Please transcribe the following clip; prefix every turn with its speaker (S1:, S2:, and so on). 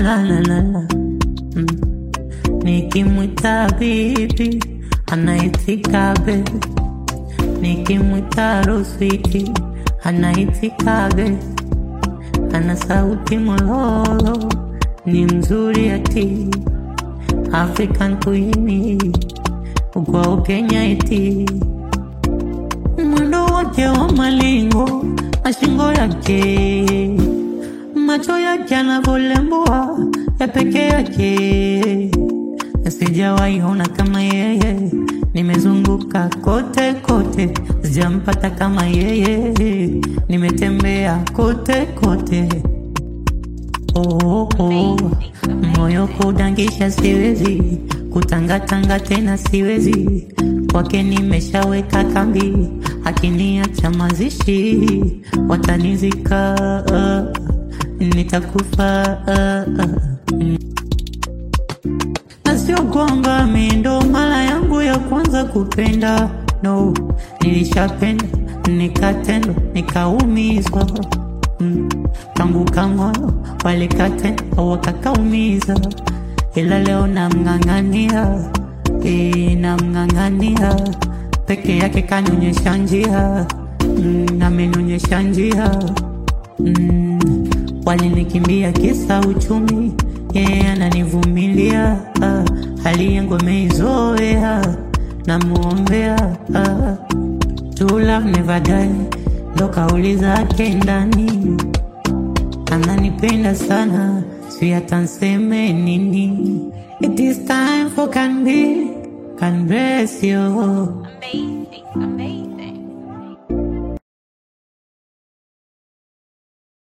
S1: la la la la mm. Nikimwita bibi anaitika bebi, nikimwita ruswiti anaitika bebi, ana sauti mololo, ni mzuri ati African Queen kwa Kenya eti mwendo wake wa malingo na shingo yake, macho yake anavolembua ya peke yake, sijawahi ona kama yeye. Nimezunguka kote kote, sijampata kama yeye. Nimetembea kote kote, oh, oh. Moyo kudangisha siwezi, kutangatanga tena siwezi, kwake nimeshaweka kambi, akiniacha mazishi watanizika, nitakufa mm. na sio kwamba mi ndo mara yangu ya kwanza kupenda, no, nilishapenda nikatendwa nikaumizwa mm. tangu kamoyo walikatenda wakakaumiza, ila leo namng'ang'ania e, namng'ang'ania peke yake kanionyesha njia mm, amenionyesha njia mm, walinikimbia kisa uchumi, yeye ananivumilia ah, hali yangu ameizoea, namuombea ah, to love never die, ndo kauli zake ndani, ananipenda sana, si hata nseme nini. It is time for can be, can bless you
S2: Amazing, amazing.